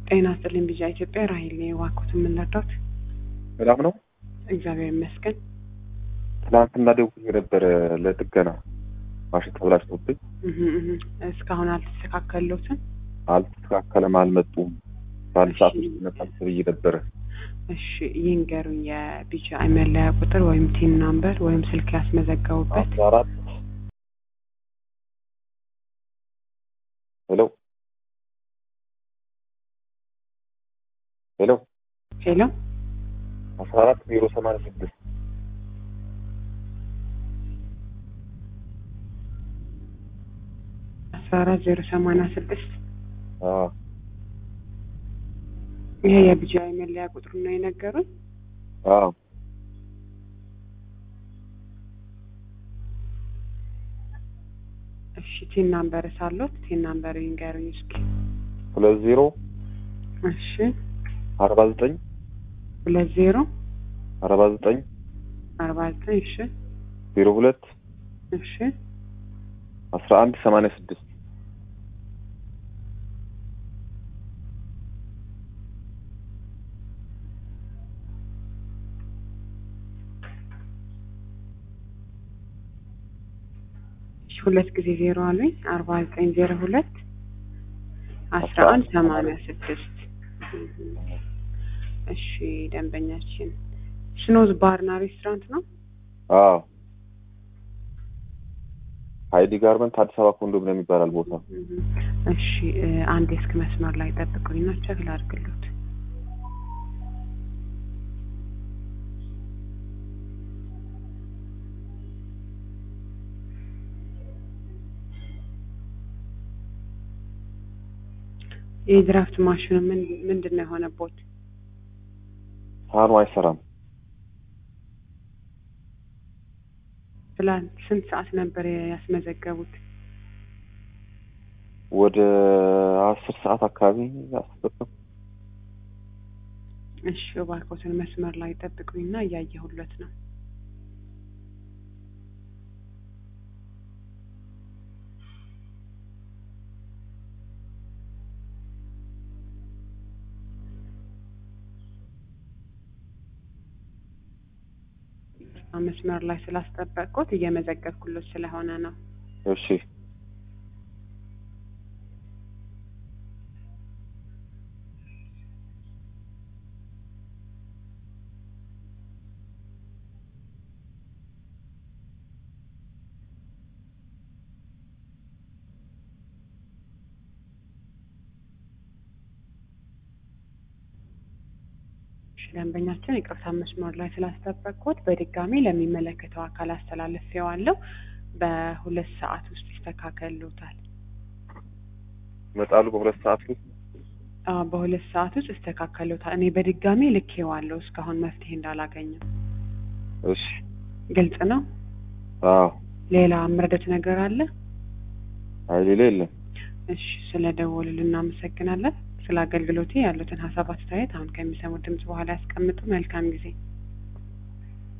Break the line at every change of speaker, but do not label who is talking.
ጤና ይስጥልኝ ቢጃ ኢትዮጵያ ራሄል ነኝ። እባክዎት የምንረዳት?
ሰላም ነው።
እግዚአብሔር ይመስገን።
ትናንትና ደውዬ ነበረ ለጥገና ማሽን ተብላሽቶብኝ
እህ እህ እስካሁን አልተስተካከሉትም።
አልተስተካከለም፣ አልመጡም። በአንድ ሰዓት ውስጥ ይመጣል ተብዬ ነበረ።
እሺ ይንገሩኝ፣ የቢጃ መለያ ቁጥር ወይም ቲን ናምበር ወይም ስልክ ያስመዘገቡበት።
አስራ አራት ሄሎ ሄሎ
ሄሎ
አስራ አራት ዜሮ ሰማንያ ስድስት
አስራ አራት ዜሮ ሰማንያ ስድስት
አዎ
ይሄ የቢጃ መለያ ቁጥሩ ነው የነገሩኝ።
አዎ
እሺ ቲን ናምበር ሳሎት ቲን ናምበር ይንገሩኝ እስኪ።
ሁለት ዜሮ
እሺ
አርባ ዘጠኝ
ሁለት ዜሮ
አርባ ዘጠኝ
አርባ ዘጠኝ እሺ
ዜሮ ሁለት
እሺ
አስራ አንድ ሰማንያ ስድስት
እሺ ሁለት ጊዜ ዜሮ አሉኝ። አርባ ዘጠኝ ዜሮ ሁለት አስራ አንድ ሰማንያ ስድስት እሺ ደንበኛችን ስኖዝ ባርና ሬስቶራንት ነው።
አዎ ሀይዲ ጋርመንት አዲስ አበባ ኮንዶሚኒየም ይባላል ቦታ።
እሺ እ አንድ የስልክ መስመር ላይ ጠብቁኝና ቸክ ላድርግሎት። የድራፍት ማሽኑ ምን ምንድን ነው የሆነቦት?
ሳህኑ አይሰራም።
ትላንት ስንት ሰዓት ነበር ያስመዘገቡት?
ወደ አስር ሰዓት አካባቢ አስበጠም
እሺ እባክዎትን መስመር ላይ ጠብቁኝና እያየሁለት ነው። መስመር ላይ ስላስጠበቅኩት እየመዘገብኩሎት ስለሆነ ነው።
እሺ
እሺ ደንበኛችን ይቅርታ መስመር ላይ ስላስጠበቅኩት በድጋሚ ለሚመለከተው አካል አስተላልፌዋለሁ። በሁለት ሰዓት ውስጥ ይስተካከሉታል።
ይመጣሉ በሁለት ሰዓት ውስጥ።
አዎ በሁለት ሰዓት ውስጥ ይስተካከሉታል። እኔ በድጋሚ ልኬዋለሁ እስካሁን መፍትሄ እንዳላገኘው።
እሺ
ግልጽ ነው።
አዎ
ሌላ ምረደት ነገር አለ?
አይ ሌላ የለም።
እሺ ስለ ደወሉልን እናመሰግናለን። ስለ አገልግሎቴ ያሉትን ሀሳብ አስተያየት አሁን ከሚሰሙት ድምጽ በኋላ ያስቀምጡ። መልካም ጊዜ